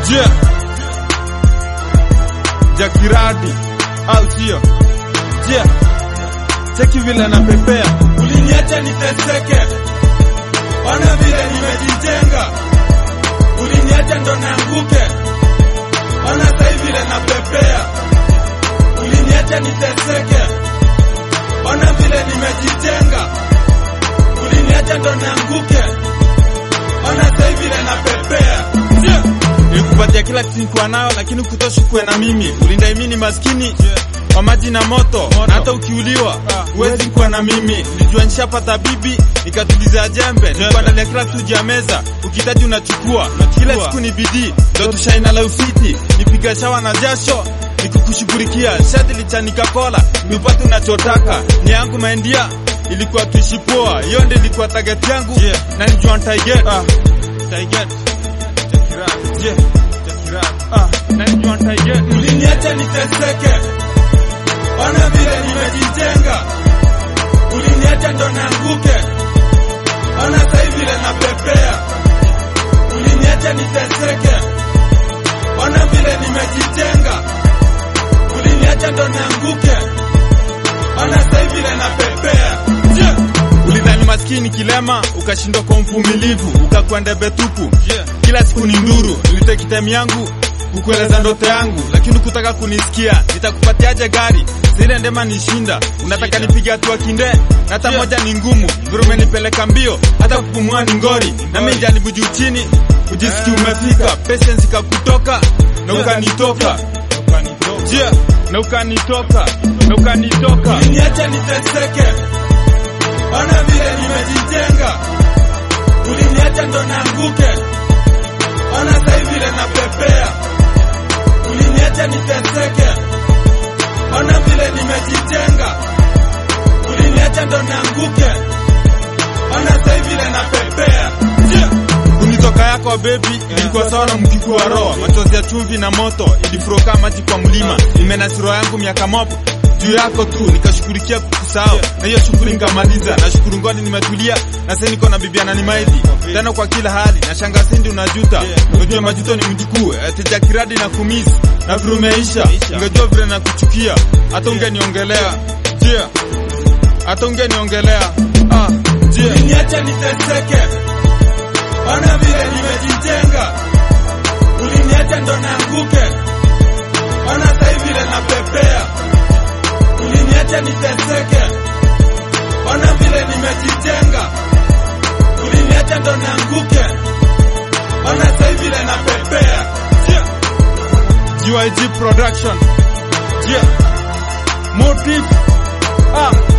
Yeah. Jakiradi au sio? Yeah. Cheki vile napepea. Uliniacha niteseke, ona vile nimejijenga. Uliniacha ndo naanguke, ona sai vile napepea. Uliniacha niteseke, ona vile nimejijenga. Uliniacha ndo naanguke, ona sai vile napepea. Yeah. Nilikupatia kila kitu nilikuwa nayo lakini kutoshi kuwe na mimi. Ulindaimini maskini wa maji na moto, na hata ukiuliwa huwezi kuwa na mimi. Nilijua nishapata bibi nikatuliza jembe, nikuandalia kila kitu juu ya meza, ukihitaji unachukua. Kila siku ni bidii, ndo tushaina la ufiti, nipiga shawa na jasho nikukushughulikia. Shati lichanika kola, nipate unachotaka. Ni yangu maendia ilikuwa tuishi poa, hiyo ndio ilikuwa target yangu na nijua nitaiget. Nitaiget. Jakirat. Yeah. Jakirat. Ah, na nijua nitaiget. Uliniacha niteseke, ona vile nimejijenga. Uliniacha ndo naanguke, ona sai vile napepea. Uliniacha niteseke, ona vile nimejijenga. Uliniacha ndo naanguke, ona sai vile napepea. Yeah. Ulidhani maskini kilema ukashindwa kwa mvumilivu ukakuwa ndebe tupu. Kila siku ni nduru, niliteki time yangu kukueleza ndoto yangu, lakini kutaka kunisikia. Nitakupatiaje gari zile ndema nishinda? Unataka nipige hatua kinde, na hata moja ni ngumu. Vile umenipeleka mbio, hata kupumua ni ngori. Na mimi jaribu juu chini, ujisikia umefika, patience ikakutoka na ukanitoka. Yeah, na ukanitoka, na ukanitoka. Uliniacha niteseke, ona vile nimejijenga. Uliniacha ndo naanguke, ona sai vile napepea. Uliniacha niteseke, ona vile nimejijenga. Uliniacha ndo naanguke, ona sai vile napepea. Yeah. Kunitoka yako baby ilikuwa sawa na mkiko wa roho, machozi ya chumvi na moto ilifuroka maji kwa mlima. Imenasiro yangu miaka mob juu yako tu, nikashughulikia kukusahau na hiyo shughuli nikamaliza. Nashukuru ngoni nimetulia na sasa niko na bibi ananimaidi tena kwa kila hali, na shanga sindi unajuta. Unajua majuto ni mjukuu, teja kiradi na kumisi na vile umeisha, ungejua vile nakuchukia, hata ungeniongelea yeah. hata ungeniongelea ah, yeah. Uliniacha niteseke, ona vile nimejijenga. Uliniacha ndo naanguke, ona sai vile napepea. Uliniacha niteseke, ona vile nimejijenga. Uliniacha ndo naanguke, ona sai vile napepea. Yeah. GYG Production. Yeah. Motive. Ah.